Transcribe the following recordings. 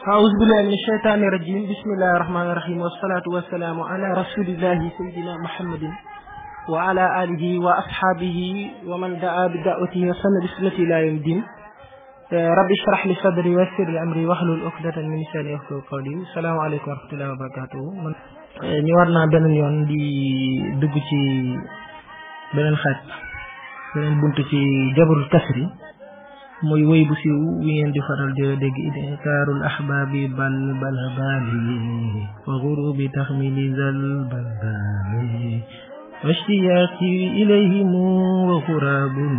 أعوذ بالله من الشيطان الرجيم بسم الله الرحمن الرحيم والصلاة والسلام على رسول الله سيدنا محمد وعلى آله وأصحابه ومن دعا بدعوته وسن بسنته إلى يوم الدين رب اشرح لي صدري ويسر لي أمري واحلل عقدة من لساني يفقهوا قولي السلام عليكم ورحمة الله وبركاته ñu war naa beneen yoon di dugg ci beneen xaaj beneen bunt ci jabarul kasri muy wéy bu siiw wi ngeen di faral di dégg idkaarul ahbaabi bal bal baali wa gurubi taxmili zal bal baali wa ishtiyaaqi ilayhimu wa xuraabun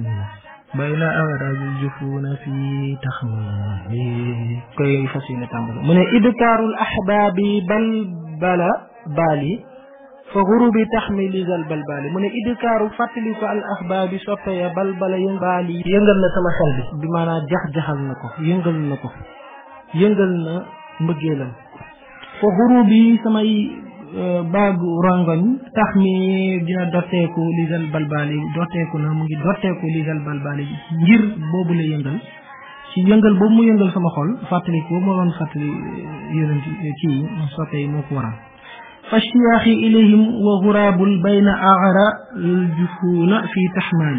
bayna awraajil jufuuna fi taxmili koy fas yéene tàmbali mu ne idkaarul ahbaabi bal bala baali fa xurubi taxmili zal balbaali mu ne idkaaru fàttali ko al ahbaabi soppe ya balbala yëng baali yëngal na sama xel bi bi maanaam jax-jaxal na ko yëngal na ko yëngal na mbëggeelam fa xurubi samay baagu rongoñ tax mi dina dotteeku li zal balbaali dotteeku na mu ngi dotteeku li zal balbaali ngir boobu la yëngal ci yëngal boobu mu yëngal sama xol fàttali ko moo doon fàttali yonent kii soppe yi moo ko waral fashtiyaaxi ilayhim wa guraabul bayna aara aljufuuna fi taxmaali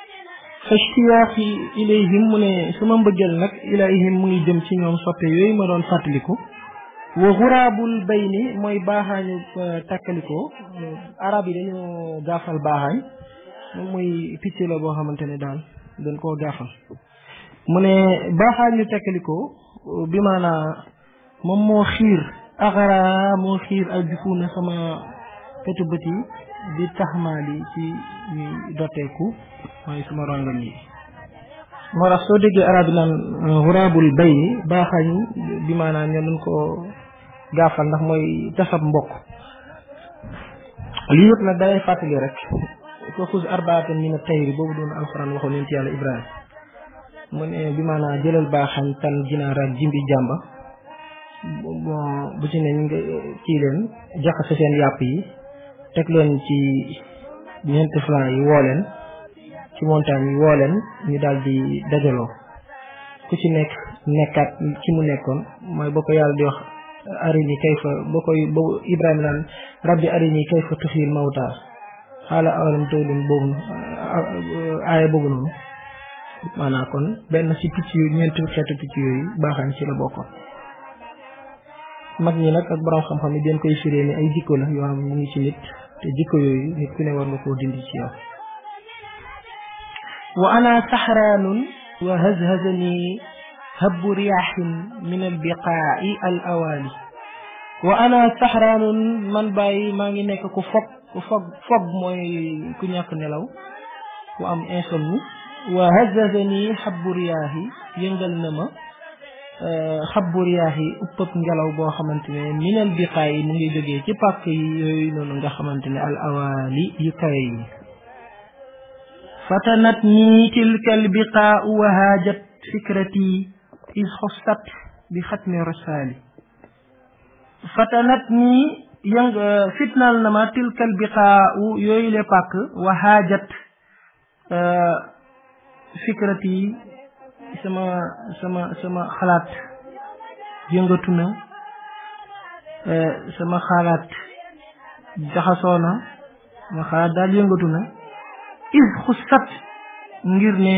fashtiyaaxi ilayhim mu ne sama mbëggeel nag ilayhim mu ngi jëm ci ñoom soppe yooyu ma doon fàttaliku wa guraabul bayni mooy baaxaañu takkalikoo arab yi dañoo gaafal baaxaañ moom muy picc la boo xamante ne daal dañ koo gaafal mu ne baaxaañu takkalikoo bi maanaa moom moo xiir axara moo xiir al jufuuna sama petu bët yi di taxmaali ci ñuy dotteeku mooy sama rongañ yi moo tax soo déggee arab yi naan xuraabul bay ni baaxañ bi maanaam ñoo doon ko gaafal ndax mooy tasab mbokk lii yëpp nag dalay fàttali rek ko xus arbaatan min tayri boobu doon alxuraan waxoon yonent yàlla ibrahima mu ne bi maanaam jëlal baaxañ tan ginaar ak jimbi jàmba bon bu ci ne ñu nga kii leen jaxase seen yàpp yi teg leen ci ñeenti flanc yi woo leen ci montagne yi woo leen ñu daal di dajaloo ku ci nekk nekkaat ci mu nekkoon mooy boo ko yàlla di wax arini kayfa boo koy boobu Ibrahima naan rabbi arini kayfa tuxyil mawta xaala awalam tawlin boobu aaya boobu noonu maanaam kon benn ci picc yooyu ñeenti xeetu picc yooyu baaxañ ci la bokkoon mag ñi nag ak borom xam-xam yi den koy firee ni ay jikko la yoo xam mu ngi ci nit te jikko yooyu nit ku ne war nga koo dindi ci yow wa ana saxraanun wa hazhazani habbu riyaaxin min albiqaa'i al awaali wa ana saxraanun man bàyyi maa ngi nekk ku fob ku fob fob mooy ku ñàkk nelaw ku am insomnie wa hazhazani habbu riyaaxi yëngal na ma xabbu riyaax yi uppëp ngelaw boo xamante ne minal biqaay yi mu ngi jógee ci pàkk yi yooyu noonu nga xamante ne al awaali yu kawe yi fatanat nii tilka al biqaa wa haajat fikrati is xostat bi xatmi rasaali fatanat nii yëng fitnaal na ma tilka al biqaa yooyu le pàkk wa haajat fikrati sama sama sama xalaat yëngatu na sama xalaat jaxasoo na sama xalaat daal yëngatu na is xusat ngir ne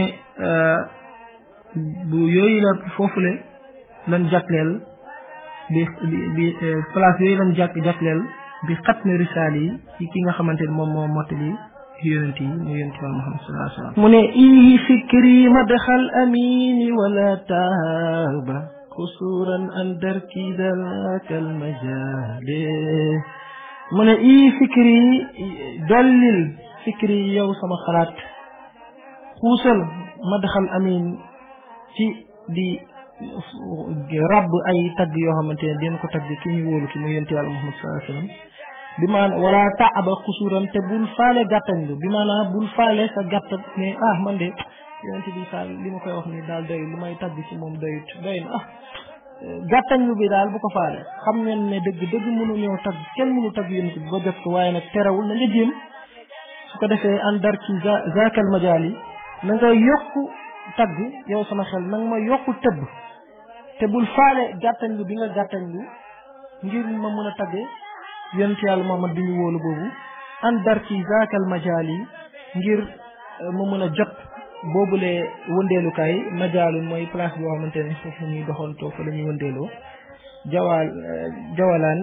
bu yooyu la foofule lan jàkkleel bi bi place yooyu lan jàkk jàkkleel bi xat ne risaal yi ci ki nga xamante ne moom moo mottali yonent yi mu yonent yàlla Muhammad sallallahu alayhi wa sallam mu ne ii fikri madxal amini wala taaba xusuran an darki dalaka almajale mu ne ii fikri dollil fikri yow sama xalaat xuusal madxal amin ci di rabb ay tagg yoo xamante ne dina ko tagg ki ñu wóolu ki mu yonent yàlla Muhammad sallallahu alayhi wa sallam bi maanaam wala taaba xusuran te bul faale gàttañ lu bi maanaam bul faale sa gàtta ne ah man de yonent bi saal li ma koy wax ni daal doy lu may tagg ci moom doyut doy na ah gàttañ lu bi daal bu ko faale xam ngeen ne dëgg dëgg mënu ñëw tagg kenn mënu tagg yonent bi ba jot ko waaye nag terewul na nga jéem su ko defee an dar ci zakal majaal yi na nga yokku tagg yow sama xel na nga ma yokku tëbb te bul faale gàttañlu bi nga gàttañlu ngir ma mën a tagge yonent yàlla Muhammad bi ñu wóolu boobu an dar ci zaakal majaal yi ngir ma mën a jot boobule wëndeelukaay majaalun mooy place boo xamante ne foofu ñuy doxantoo fa la ñuy wëndeeloo jawaal jawalaan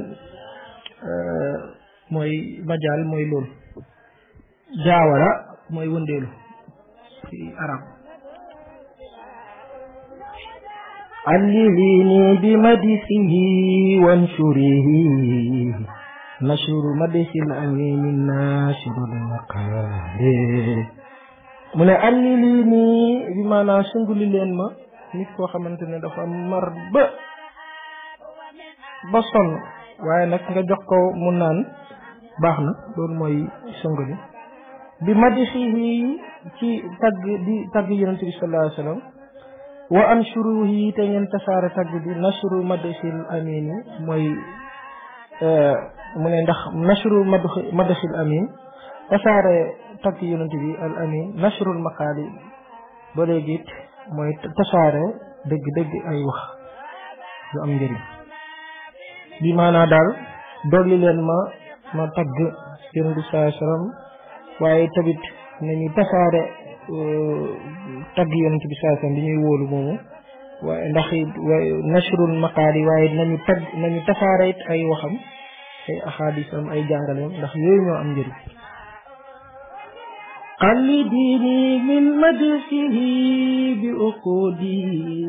mooy majaal mooy loolu jaawala mooy wëndeelu ci arab علليني بمدحه وانشره نشر مدح الأمين الناشر المقال mu ne alli lii nii bi maanaam sunguli leen ma nit koo xamante ne dafa mar ba ba sonn waaye nag nga jox ko mu naan baax na loolu mooy sunguli bi madixihi ci tagg di tagg yonente bi sallallahu alayhi wa sallam wa anshuruhi te ngeen tasaare tagg bi nashru madxil amini mooy mu ne ndax nashru madxil amin tasaare tagg yonent bi al amin nashrul maqaali ba léegi it mooy tasaare dëgg dëgg ay wax yu am njëriñ bi maanaa daal dolli leen ma ma tagg yonent bi sallallahu alayhi wasallam waaye tamit nañu tasaare tagg yonent bi sallallahu alayhi wasallam bi ñuy wóolu moomu waaye ndax waaye nashrul maqaali waaye nañu tagg nañu tasaare it ay waxam ay axaadisam ay jàngaleem ndax yooyu ñoo am njëriñ قلديني من مدحه بأقودي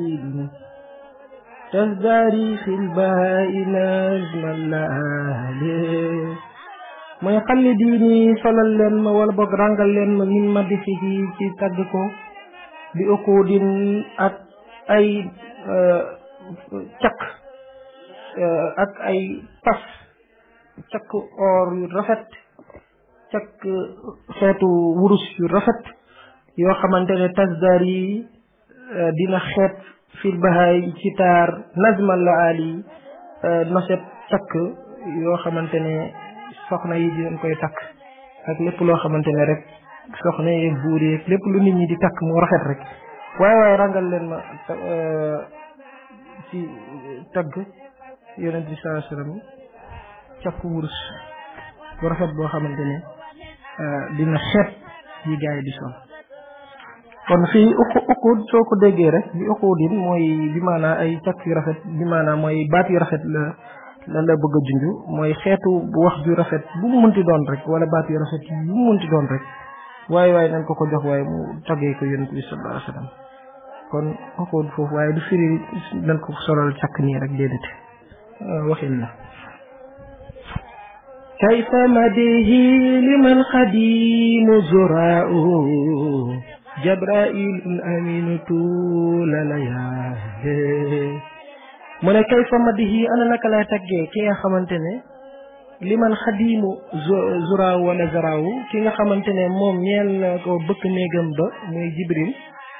تزداري في البهاء نجم الليالي mooy xallidiini solal leen ma wala boog rangal leen ma min madixihi ci tagg ko bi uquudin ak ay caq ak ay pas caq or yu rafet cakk xeetu wurus yu rafet yoo xamante ne tasdar yi dina xeet fil bahaay ci taar nazmal la ali noset cakk yoo xamante ne soxna yi dinañ koy takk ak lépp loo xamante ne rek soxna yi buur yi lépp lu nit ñi di takk moo rafet rek waaye waaye rangal leen ma ci tagg yonent bi sallallahu alayhi wasallam cakk wurus bu rafet boo xamante ne dina xeet yi gars yi di sol kon fii uqu uqud soo ko déggee rek bi uqudin mooy bi maanaa ay cakk yu rafet bi maanaa mooy baat yu rafet la la la bëgg a junj mooy xeetu wax ju rafet bu mu munti doon rek wala baat yu rafet bu mu munti doon rek waaye waaye nañ ko ko jox waaye mu taggee ko yonent bi sallallahu alayhi wa sallam kon uqud foofu waaye du firi nañ ko solal cakk nii rek déedéet waxin la كيف مديه لمن خديم زراء جبرائيل أمين طول ليالي mu ne kayfa madihi ana naka lay taggee ki nga xamante ne li man xadiimu zuraaw wala zaraaw ki nga xamante ne moom ñeel na ko bëkk néegam ba muy jibril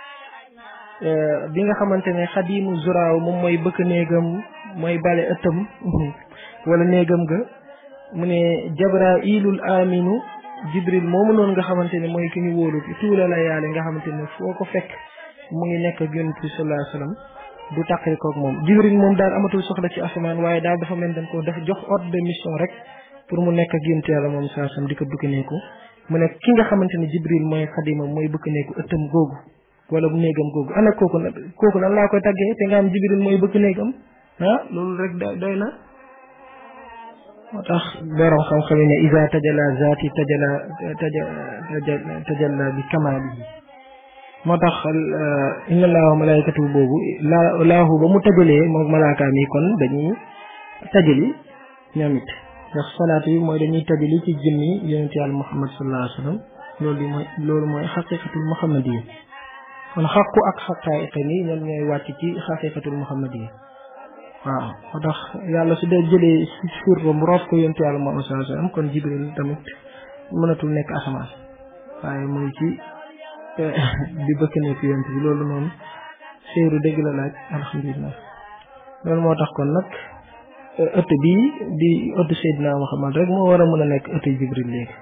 bi nga xamante ne xadiimu zuraaw moom mooy bëkk néegam mooy bale ëttam wala néegam ga mu ne jabrailul aminu jibril moomu noonu nga xamante ne mooy ki ñu wóolu tuula la yaale nga xamante ne foo ko fekk mu ngi nekk ak yonent bi sallallahu alayhi wasallam du tàqali koog moom jibril moom daal amatul soxla ci asamaan waaye daal dafa mel dañ ko def jox ordre de mission rek pour mu nekk ak yonent yàlla moom sallallahu alayhi wasallam di ko bëkkaneeku mu ne ki nga xamante ne jibril mooy xadimam mooy bëkkaneeku ëttam googu wala bu néegam googu ana kooku nag kooku nan laa koy taggee te nga am jibril mooy bëkk néegam ah loolu rek doy na moo tax borom xam-xam ne isa tajala zaati tajala tajala tajalla bi kamaalihi moo tax inna allaha wa malaikatu boobu la laahu ba mu tajalee moom malaakaam yi kon dañuy tajali ñoom it ndax salaatu yi mooy dañuy tajali ci jëmmi yonent yàlla muhammad sallallahu alayhi wa sallam loolu mooy loolu mooy xaqiqatul muhammadiyya kon xaqu ak xaqaayiqa ni ñoom ñooy wàcc ci xaqiqatul muhammadiyya waaw moo tax yàlla su dee jëlee si suur ba mu roof ko yontu yàlla Muhammad sallallahu alayhi wasallam kon jibril tamit mënatul nekk asamaan waaye mu ngi ci di bëkk nekk yonent bi loolu noonu séeru dëgg la laaj alhamdulilah loolu moo tax kon nag ëtt bii di ëtt Seydina Muhammad rek moo war a mën a nekk ëtt jibril léegi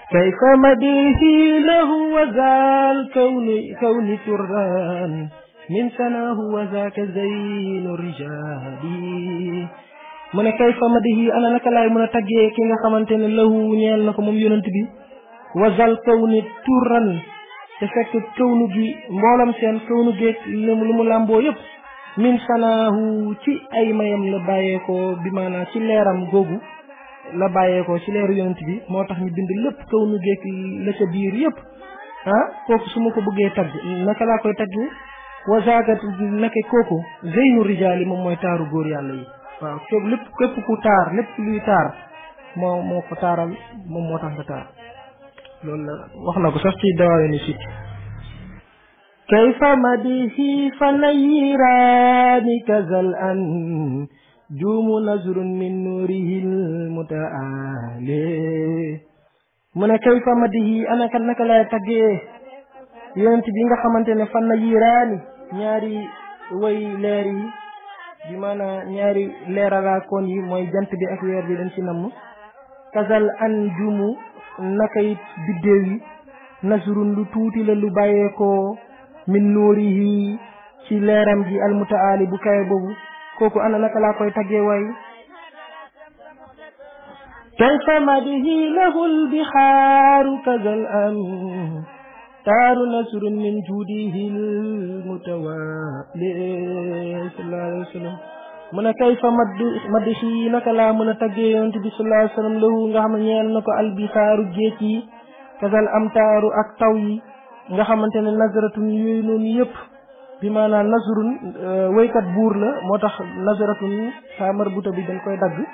كيف مديه له وذا الكون كون تران min sanaahu wa zaaka zeynu rijaali mu ne kay fa madihi ana naka laay mën a taggee ki nga xamante ne lahu ñeel na ko moom yonent bi wazal kaw ni turan te fekk kawnu gi mboolam seen kawnu géeg lu mu làmboo yëpp min sanaahu ci ay mayam la bàyyeekoo bi maanaam ci leeram googu la bàyyeekoo ci leeru yonent bi moo tax ñu bind lépp kawnu géeg la ca biir yëpp ah kooku su ma ko bëggee tagg naka laa koy tagg wazagat naka kooku zeynu rijaali moom mooy taaru góor yàlla yi waaw képp lépp képp ku taar lépp luy taar moo moo ko taaral moom moo tax nga taar loolu la wax na ko sax ci dawaawe ni sit kayfa madihi fa nayiraani kazal an juumu nazrun min nuurihil mutaale mu ne kayfa madihi anaka naka lay taggee yonent bi nga xamante ne fa nayiraani ñaari way leer yi bi maanaam ñaari leeralaakoon yi mooy jant bi ak weer bi dañ ci namm kazal an juumu naka it biddéew yi nasrun lu tuuti la lu bàyyeekoo min nuurihi ci leeram gi almutaali bu kawe boobu kooku ana naka laa koy taggee waay kayfa madihi lahu lbihaaru kazal am taaru nasrun min juudihi lmutawaali sallallahu alayhi wa sallam mu ne kayfa madd madihi naka laa mën a taggee yonent bi sallallahu alayhi wa sallam lahu nga xam ne ñeel na ko albihaaru géej yi kazal am taaru ak taw yi nga xamante ne nazaratun yooyu noonu yëpp bi maanaam nasrun waykat buur la moo tax nazaratun saa marbuta bi dañ koy dagg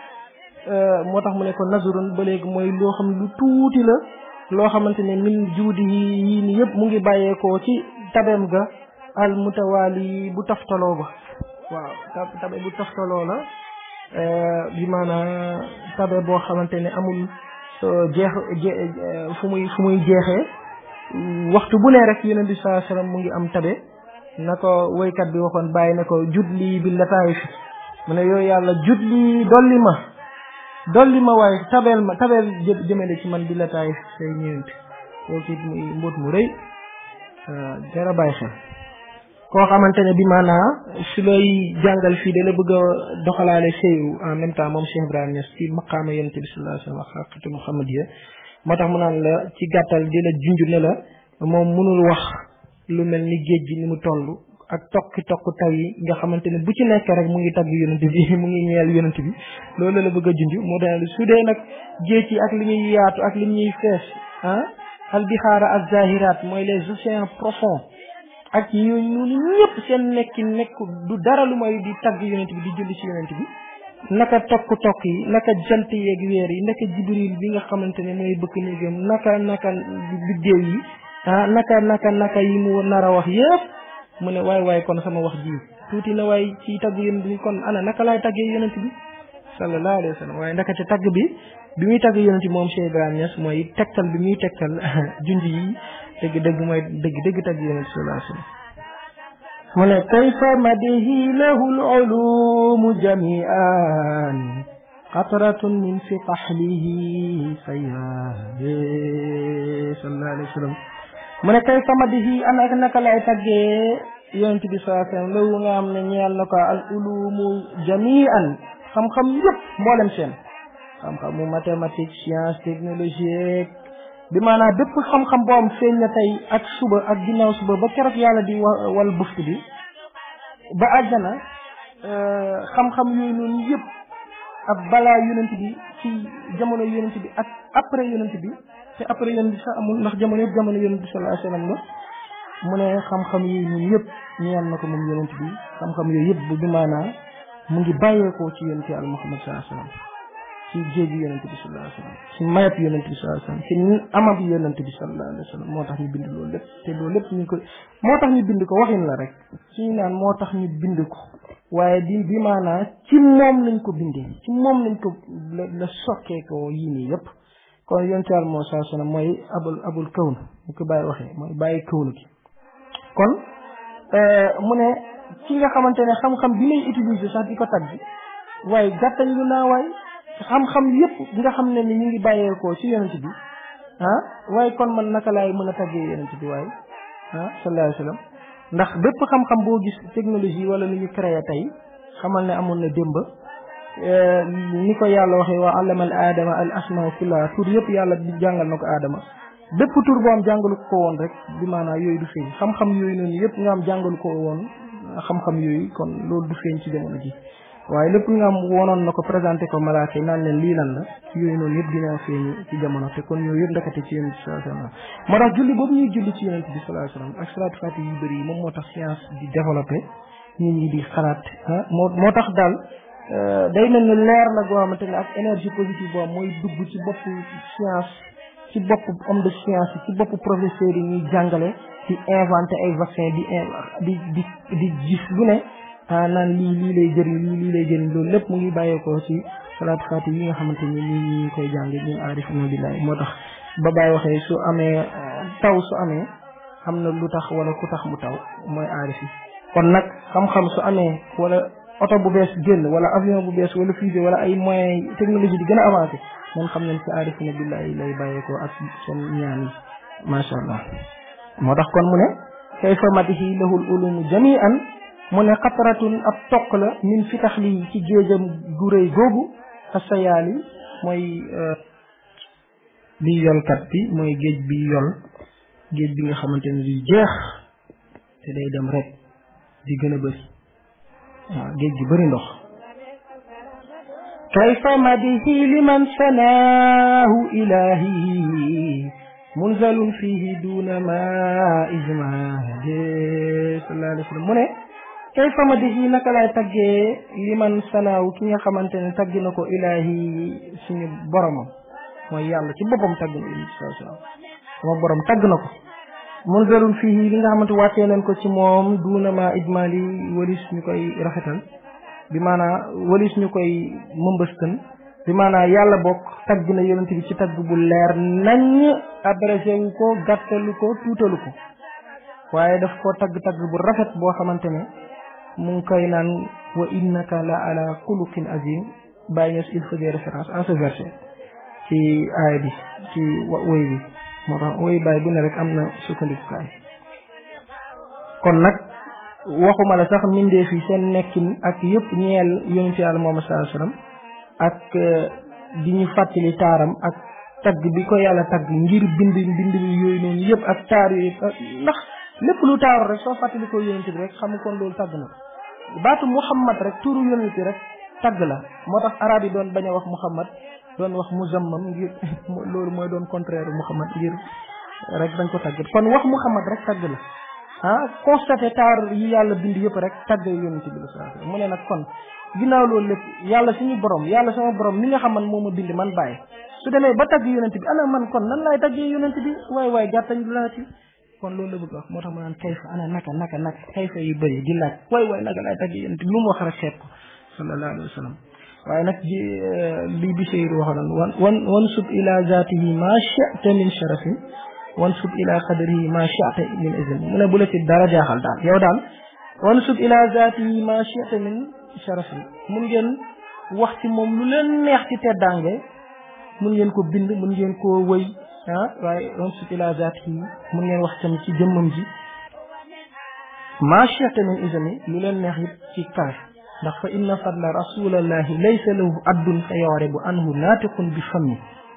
moo tax mu ne ko nasrun ba léegi mooy loo xam lu tuuti la loo xamante ne min juudi yi ni yëpp mu ngi bàyyeekoo ci tabeem ga al mutawaali bu taftaloo ba waaw tabe bu taftaloo la bi maanaam tabe boo xamante ne amul jeex fu muy fu muy jeexee waxtu bu ne rek yonent bi sallallahu alayhi wasallam mu ngi am tabe na ko woykat bi waxoon bàyyi na ko jut lii bi lataayif mu ne yooyu yàlla jut lii dolli ma dolli ma waaye tabeel ma tabeel jëmale ci man bi lataayif say ñëwent kooku it muy mbóot mu rëy jara bàyyi xel koo xamante ne bi maanaa su lay jàngal fii da la bëgg a doxalaale sëyu en même temps moom Cheikh Ibrahima Niass ci maqaama yonent bi sallallahu alayhi wasallam xaqatu muhammadiya moo tax mu naan la ci gàttal di la junj ne la moom mënul wax lu mel ni géej gi ni mu toll ak tokki tokk taw yi nga xamante ne bu ci nekk rek mu ngi tagg yonent bi mu ngi ñeel yonent bi loolu la bëgg a junj moo tax su dee nag géej yi ak li ñuy yaatu ak li ñuy fees ah al bixaara ak zahirat mooy les océans profonds ak ñu ñun ñëpp seen nekki nekk du dara lu may di tagg yonent bi di julli ci yonent bi naka tokk tokk yi naka jant yeeg weer yi naka jibril bi nga xamante ne mooy bëkk néegam naka naka biddéew yi ah naka naka naka yi mu nar a wax yëpp mu ne waay waay kon sama wax ji tuuti na waay ci tagg yonent bi kon ana naka laay taggee yonent bi sallallahu alayhi wa sallam waaye ndaka te tagg bi bi muy tagg yonent bi moom Cheikh Ibrahima Niass mooy tegtal bi muy tegtal junj yi dëgg dëgg mooy dëgg dëgg tagg yonent bi sallallahu alayhi wa sallam mu ne kayfa madihi lahu al-ulumu jami'an qatratun min fi qahlihi sayyabi sallallahu alayhi wa sallam mu ne kayfa madihi ana ak naka lay taggee yonent bi sallallahu alayhi wa sallam lahu nga xam ne ñeel na ko al-ulumu jami'an xam-xam yëpp mboolem seen xam-xamu mathématique science technologie bi maanaam bépp xam-xam boo am feeñ na tey ak suba ak ginnaaw suba ba keroog yàlla di wal buftu bi ba àjjana xam-xam yooyu noonu yëpp ak balaa yonent bi ci jamono yonent bi ak après yonent bi te après yonent bi sax amul ndax jamono yëpp jamono yonent bi sallallahu alayhi wasallam la mu ne xam-xam yooyu noonu yëpp ñeel na ko moom yonent bi xam-xam yooyu yëpp bu bi maanaam mu ngi bàyyeekoo ci yonent yàlla Muhammad sallallahu alayhi wasallam ci jéegi yonent bi sallallahu alayhi wasallam ci mayab yonent bi sallallahu alayhi wasallam ci amab yonent bi sallallahu alayhi wasallam moo tax ñu bind loolu lépp te loolu lépp ñu ko moo tax ñu bind ko waxin la rek suñu naan moo tax ñu bind ko waaye di bi maanaa ci moom lañ ko bindee ci moom lañ ko la la sokkee ko yii nii yëpp kon yonent yàlla moo sallallahu alayhi wasallam mooy abul abul kawn ñu ko bàyyi waxee mooy bàyyi kawnu gi kon mu ne ci nga xamante ne xam-xam bi lay utiliser sax di ko tagg waaye gàttañ lu naa waay xam-xam yëpp nga xam ne ni ñu ngi bàyyeekoo ci yonent bi ah waaye kon man naka laay mën a taggee yonent bi waaye ah sallallahu alayhi wa sallam ndax bépp xam-xam boo gis technologie wala lu ñu créé tey xamal ne amoon na démb ni ko yàlla waxee waa allama al aadama al asmaa kullaha tur yëpp yàlla di jàngal na ko aadama bépp tur boo am jàngalu ko woon rek bi maanaam yooyu du feeñ xam-xam yooyu noonu yëpp nga am jàngalu ko woon xam-xam yooyu kon loolu du feeñ ci jamono ji waaye lépp nga am wonoon na ko présenté ko malaaka yi naan leen lii lan la yooyu noonu yëpp dina feeñ ci jamono te kon yooyu yëpp ndakate ci yonent bi sallallahu alayhi wasallam moo tax julli boobu ñuy julli ci yonent bi sallallahu alayhi wasallam ak salaatu fatiha yu bëri yi moom moo tax science di développé nit ñi di xalaat ah moo moo tax daal day mel ni leer la goo xamante ne ak énergie positive boobu mooy dugg ci boppu science ci bopp homme de science yi ci bopp professeurs yi ñuy jàngale di inventé ay vaccin di di di di gis lu ne ah naan lii lii lay jëriñ lii lii lay jëriñ loolu lépp mu ngi bàyyeekoo ci salaatu faati yi nga xamante ni ñi ñi koy jàng ñu aarifuna billahi moo tax ba bàyyi waxee su amee taw su amee am na lu tax wala ku tax mu taw mooy aarif yi kon nag xam-xam su amee wala oto bu bees génn wala avion bu bees wala fusée wala ay moyens technologie di gën a avancé moom xam nañ ci aarifuna billahi lay bàyyeekoo ak seen ñaan yi macha allah moo tax kon mu ne kayfa matihi lahul ulumu jami'an mu ne xataratun ab toq la min fitax lii ci géejam gu rëy googu asayaali mooy bi yolkat bi mooy géej bi yol géej bi nga xamante ne du jeex te day dem rek di gën a bëri waaw géej gi bëri ndox kayfa madihi liman sanaahu ilahi munzalun fihi duna ma ijmaade sallallahu alayhi wa sallam mu ne kay fama di yi naka laay taggee li man sanaaw ki nga xamante ne tagg na ko ilaahi suñu boromam mooy yàlla ci boppam tagg na ilaahi sallallahu alayhi wa sallam sama borom tagg na ko munzalun fihi li nga xamante wàccee nañ ko ci moom duna ma ijmaali walis ñu koy rafetal bi maanaa walis ñu koy mëmbëstan bi maanaam yàlla bokk tagg na yonent bi ci tagg bu leer nañ abrégé wu ko gàttalu ko tuutalu ko waaye daf ko tagg-tagg bu rafet boo xamante ne mu ngi koy naan wa innaka la ala xuluqin azim bàyyi ñes il faisait référence à ce verset ci aaya bi ci woy bi moo tax woy bàyyi bu ne rek am na sukkandikukaay kon nag waxuma la sax mbindeef yi seen nekkin ak yëpp ñeel yonent yàlla Muhammad sallallahu alayhi wasallam ak di ñu fàttali taaram ak tagg bi ko yàlla tagg ngir bind bind yooyu noonu yëpp ak taar yooyu ndax lépp lu taaru rek soo fàttali ko yonent bi rek xam kon loolu tagg na ko baatu muhammad rek turu yonent bi rek tagg la moo tax arab yi doon bañ a wax muhammad doon wax muzammam ngir loolu mooy doon contraire muhammad ngir rek dañ ko tagg kon wax muhammad rek tagg la ah constaté taar yi yàlla bind yëpp rek tagg yonent bi la saa mu ne nag kon ginnaaw loolu lépp yàlla suñu borom yàlla sama borom mi nga xam man moo ma bind man bàyyi su demee ba tagg yonent bi ana man kon nan laay taggee yonent bi waay waay gàttañ du laati kon loolu la bëgg wax moo tax ma naan kayfa ana naka naka naka kayfa yu bëri di laaj waay waay naka laay taggee yonent bi lu mu wax rek xeeb ko sallallahu alayhi wa sallam waaye nag ji lii bi seyru waxoon wan wan wan sub ila zatihi ma shi'ta min sharafin wan sub ila qadrihi ma shi'ta min izin mu ne bu la ci dara jaaxal daal yow daal wan sub ila zatihi ma shi'ta min sharafin mun ngeen wax ci moom lu leen neex ci teddaange mun ngeen ko bind mun ngeen koo wëy ah waaye wan sub ila zatihi mun ngeen wax tam ci jëmmam ji ma shi'ta min izin lu leen neex it ci kawe ndax fa inna fadla rasulallahi laysa lahu addun fa yawribu anhu naatiqun bi fammi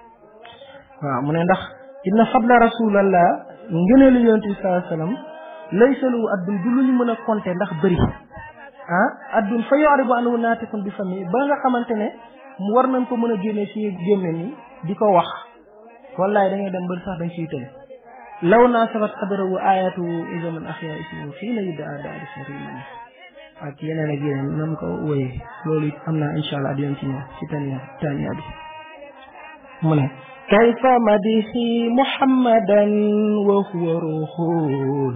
waaw mu ne ndax inna fadla rasulallah ngëneelu yonent bi sallallahu alayhi wasallam laysa lahu addun du lu ñu mën a compter ndax bëri ah addun fa yawribu anhu naatiqun bi fammi ba nga xamante ne mu war nañ ko mën a génne ci gémme ni di ko wax wallaay da ngay dem ba sax dañ ciy tële law naa sabat qadrahu ayatu izaman axya ismu fii la yudda daadi sariman ak yeneen ak yeneen nam ko wéyee loolu it am naa incha allah dinañ ci ñëw ci tania tania bi mu ne kayfa madihi muhammadan wa huwa ruhul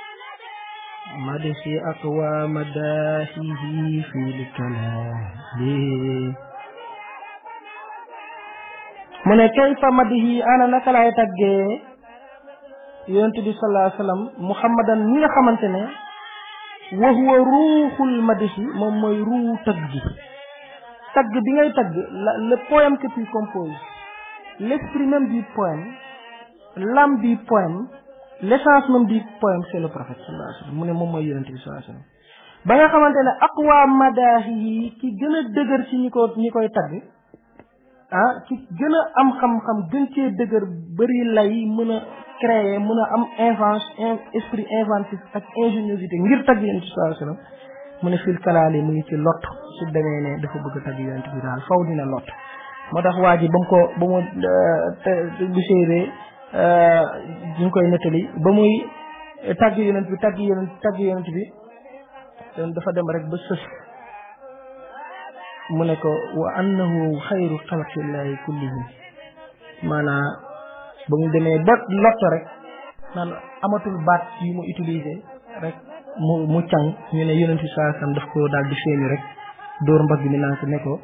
madihi aqwa madahihi fi lkalali mu ne kayfa madihi ana naka laay taggee yonent bi sallallahu alayhi wa sallam muhammadan mi nga xamante ne wa huwa ruuxul madihi moom mooy ruu tagg gi tagg bi ngay tagg la le poème que tu composes l'esprit même du poème l'âme du poème l'essence même du poème c'est le prophète sallallahu alayhi wa sallam mu ne moom mooy yonente bi sallallahu alayhi wa sallam ba nga xamante ne aqwa madaahi yi ki gën a dëgër ci ñi ko ñi koy tagg ah ki gën a am xam-xam gën cee dëgër bëri lay mën a créer mën a am invention esprit inventif ak ingéniosité ngir tagg yonent bi sallallahu alayhi wasallam mu ne fil kalaali mu ngi ci lot su demee ne dafa bëgg a tagg yonent bi daal faw dina lot moo tax waa ji ba mu ko ba mu bu séeree ñu ngi koy nettali ba muy tagg yonent bi tagg yonent tagg yonent bi dafa dem rek ba sës mu ne ko wa annahu xayru xalqillahi kullihim maanaam ba mu demee ba lotto rek naan amatul baat yi mu utilisé rek mu mu càng ñu ne yonent bi saa sam daf ko daal di feeñu rek dóor mbagg mi naan ko ne ko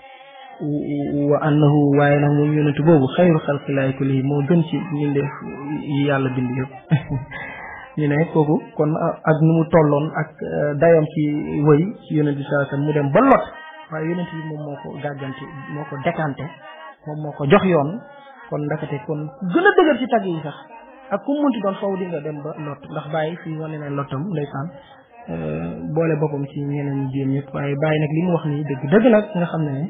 wa annahu waaye nag moom yonent boobu xayru xalqillahi kullihim moo gën ci mbindeef yi yàlla bind yëpp ñu ne kooku kon ak nu mu tolloon ak dayam ci wëy ci yonent bi saa sam mu dem ba lot waaye yonent bi moom moo ko gàggante moo ko décanté moom moo ko jox yoon kon ndakate kon gën a dëgër ci tagg yi sax ak ku munti doon faw di nga dem ba lot ndax bàyyi fii wane ne lottam ndeysaan boole boppam ci ñeneen ñi jéem ñëpp waaye bàyyi nag li mu wax nii dëgg dëgg nag nga xam ne ne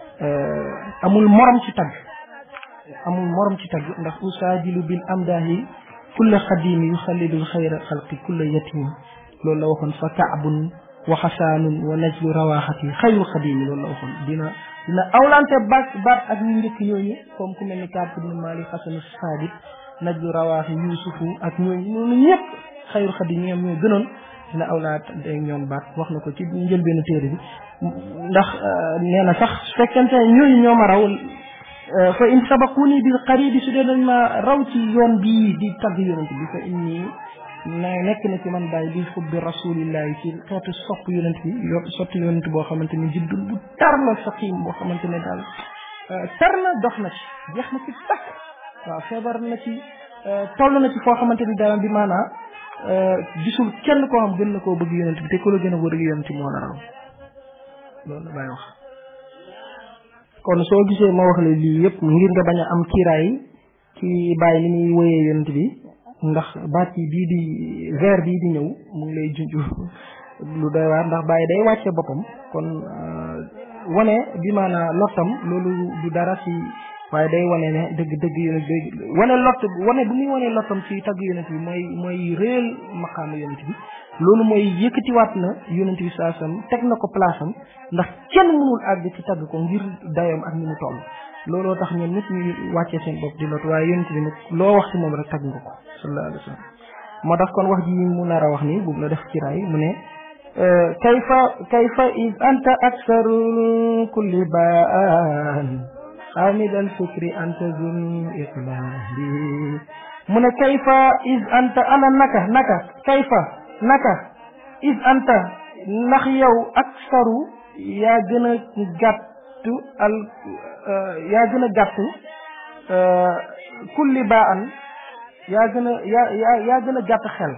amul morom ci tagg amul morom ci tagg ndax usaajilu bil amdaahi kulla xadimi yu xalidul xayra xalqi kulla yatim loolu la waxoon fa kaabun wa xasaanun wa najlu rawaxati xayru xadimi loolu la waxoon dina dina awlante baat baat ak ñu njëkk yooyu comme ku mel ni Kaab ibn Malik xasanu saabit najlu rawaaxi yusufu ak ñooñu ñooñu ñëpp xayru xadim ñoom ñoo gënoon dina awlaat ak ñoom baat wax na ko ci njëlbeenu téere bi ndax nee na sax su fekkente ne ñooñu ñoo ma raw fa in sabaquni bil qaribi su dee dañ ma raw ci yoon bii di tagg yonent bi fa inni na nekk na ci man bàyyi bi xubbi rasulillahi ci xeetu sopp yonent bi yo sotti yonent boo xamante ni jiddul bu tar la saqim boo xamante ne daal tar na dox na ci jeex na ci takk waaw feebar na ci toll na ci foo xamante ni daal bi maanaa gisul kenn koo xam gën na koo bëgg yonent bi te ku la gën a bëgg yonent moo la raw loolu la bàyyi wax kon soo gisee ma wax la lii yëpp ngir nga bañ a am kiiraay ci bàyyi ni muy woyee yonent bi ndax baat yi bii di vers bii di ñëw mu ngi lay junj lu doy waar ndax bàyyi day wàcce boppam kon wane bi maanaa lottam loolu du dara ci waaye day wane ne dëgg dëgg yonent bi wane lott wane bu muy wane lottam ci tagg yonent bi mooy mooy réel maqaama yonent bi loolu mooy yëkkatiwaat na yonent bi saasam teg na ko place am ndax kenn mënul àgg ci tagg ko ngir dayoom ak ni mu toll looloo tax ñoom ñëpp ñu wàccee seen bopp di lot waaye yonent bi nag loo wax ci moom rek tagg nga ko sallallahu alayhi wa sallam moo tax kon wax ji mu nar a wax nii bu la def ci raay mu ne kayfa kayfa id anta aksaru kulli baan xaamid al fikri anta zun iqlaali mu ne kayfa id anta ana naka naka kayfa naka id anta ndax yow aksaru yaa gën a gàttu al yaa gën a gàttu kulli baan yaa gën a yaa yaa yaa gën a gàtt xel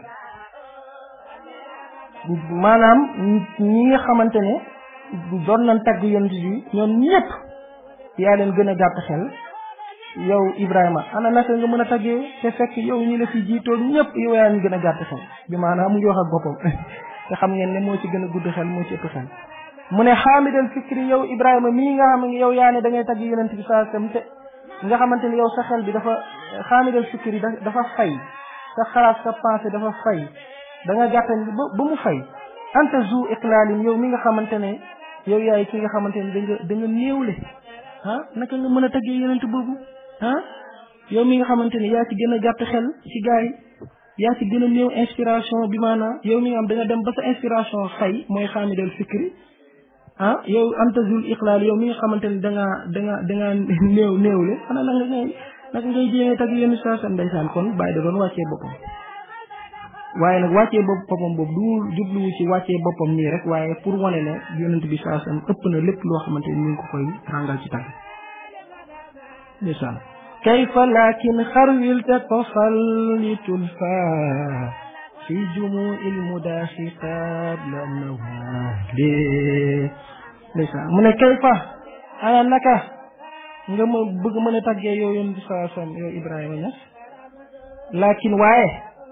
maanaam ñi nga xamante ne doon nañ tagg yonent bi ñoom ñëpp yaa leen gën a gàtt xel yow Ibrahima ana naka nga mën a taggee te fekk yow ñi la fi jiitoon ñëpp yow yaa ñu gën a gàtt xel bi maanaam mu ngi wax ak boppam te xam ngeen ne moo ci gën a gudd xel moo ci ëpp xel mu ne xaamidal fikri yow Ibrahima mii nga xam ne yow yaa ne da ngay tagg yonent bi saa sam te nga xamante ne yow sa xel bi dafa xaamidal fikri dafa fay sa xalaat sa pensée dafa fay da nga gàttal ba ba mu fay anta zu iqlaalin yow mi nga xamante ne yow yaay ki nga xamante ne da nga da nga néewle ah naka nga mën a taggee yonent boobu ah yow mi nga xamante ne yaa ci gën a gàtt xel ci gars yi yaa ci gën a néew inspiration bi maanaam yow mi nga xam da nga dem ba sa inspiration fay mooy xaamidal fikri ah yow anta zul iqlaal yow mi nga xamante ne da ngaa da nga da ngaa néew néewle xanaa naka ngay naka ngay jéemee tagg yonent saa sa ndeysaan kon bàyyi da doon wàccee boppam waaye nag wàccee boppam boobu du jubluwu ci wàccee boppam nii rek waaye pour wane ne yonent bi saa sam ëpp na lépp loo xamante ni ñu ngi ko koy ràngal ci tàgg ndeysaan kayfa lakin xarwilta tofal li tulfa fi jumu il mudaaxi qabla nawali ndeysaan mu ne kayfa ana naka nga ma bëgg mën a tàggee yow yonent bi saa sam yow Ibrahima Ñas lakin waaye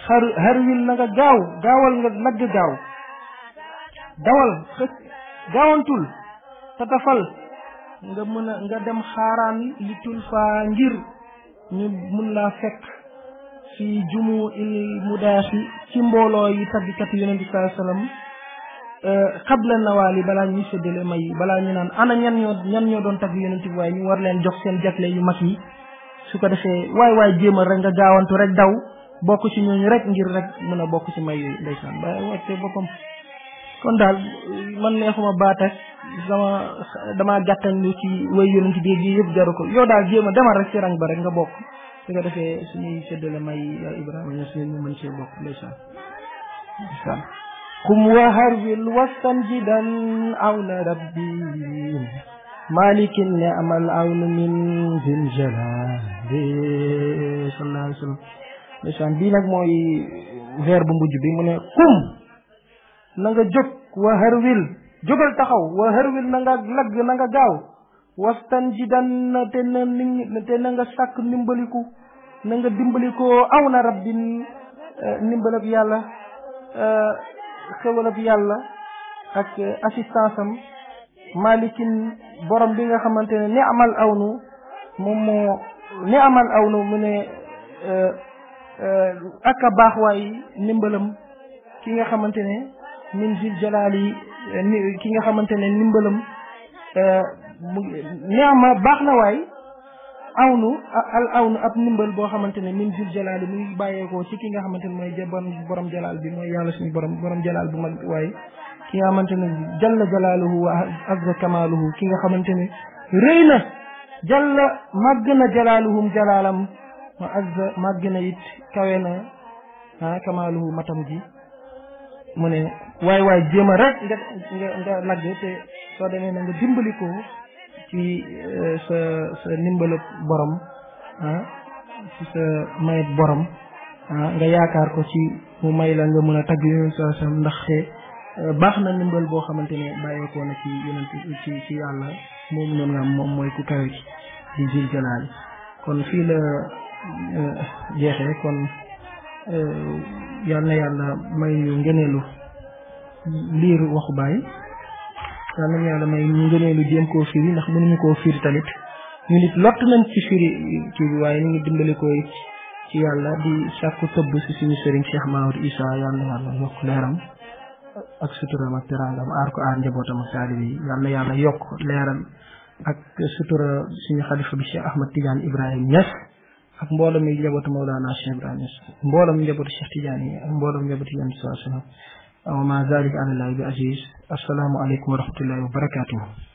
xar harwil na nga gaaw gaawal nga lagg gaaw dawal xëcc gaawantul tatafal nga mën a nga dem xaaraan li tul faa ngir ñu mun laa fekk fi jumu il mudaasi ci mbooloo yi taggikat yonent bi sallallahu alayhi wasallam xabla nawaali balaa ñuy séddale may yi balaa ñu naan ana ñan ñoo ñan ñoo doon tagg yonent bi waaye ñu war leen jox seen jagle yu mag yi su ko defee waay waay jéemal rek nga gaawantu rek daw bokk ci ñooñu rek ngir rek mën a bokk ci may yooyu ndeysaan ba wàcce boppam kon daal man neexuma baat ak sama damaa gàttañ lu ci way yonent bi gi yëpp jaru ko yow daal jéem a demal rek ci rang ba rek nga bokk su ko defee suñuy séddale may yaa Ibrahima ñoo suñu mën cee bokk ndeysaan ndeysaan kum wa harwil wastan jidan awna rabbi malikin ne amal awnu min zil jalali sallallahu alayhi wa sallam ndeysaan bii nag mooy vers bu mujj bi mu ne kum na nga jóg wa harwil jógal taxaw wa harwil na nga lagg na nga gaaw wastan jidan te na te na nga sàkk ndimbaliku na nga dimbalikoo aw na rabbin ndimbalab yàlla xewalab yàlla ak assistance am malikin borom bi nga xamante ne ni amal awnu moom moo ni amal awnu mu ne ak a baax waay ndimbalam ki nga xamante ne min zil jalaali ki nga xamante ne ndimbalam ni ama baax na waay awnu al awnu ab ndimbal boo xamante ne min zil jalaali mu ngi bàyyeekoo ci ki nga xamante ne mooy borom borom jalaal bi mooy yàlla suñu borom borom jalaal bu mag waaye ki nga xamante ne jalla jalaaluhu wa azza kamaaluhu ki nga xamante ne rëy na jalla màgg na jalaaluhum jalaalam wa azza màgg na it kawe na ah kamaaluhu matam ji mu ne waay waay jéem a rek nga nga nga lagg te soo demee na nga dimbali ko ci sa sa ndimbalu borom ah ci sa mayet borom ah nga yaakaar ko ci mu may la nga mën a tagg yonent sa sam ndaxte baax na ndimbal boo xamante ne bàyyeekoo na ci yonent ci ci yàlla moom noonu nga am moom mooy ku kawe ci di jil jalaali kon fii la jeexee kon yal na yàlla may ñu ngëneelu liir waxu baay yal na yàlla may ñu ngëneelu jéem koo firi ndax mënuñu koo firi tamit ñu nit lott nañ ci firi kii bi waaye ñu ngi dimbali koy ci yàlla di sàkku tëbb si suñu sëriñ Cheikh Maodo Issa yal na yàlla yokk leeram ak suturam ak teraangam aar ko aar njabootam ak taalibe yi yal na yàlla yokk leeram ak sutura suñu xalifa bi Cheikh Ahmad Tidiane Ibrahima Niass ak mboolem mi njabootu Mawlana Cheikh Ibrahima Niass mboolem njabootu Cheikh Tidiane yi ak mboolem njabootu Yonent sallallahu alayhi wa sallam wa ma zalika ala llahi bi aziz assalaamu aleykum wa rahmatullahi wa barakatuhu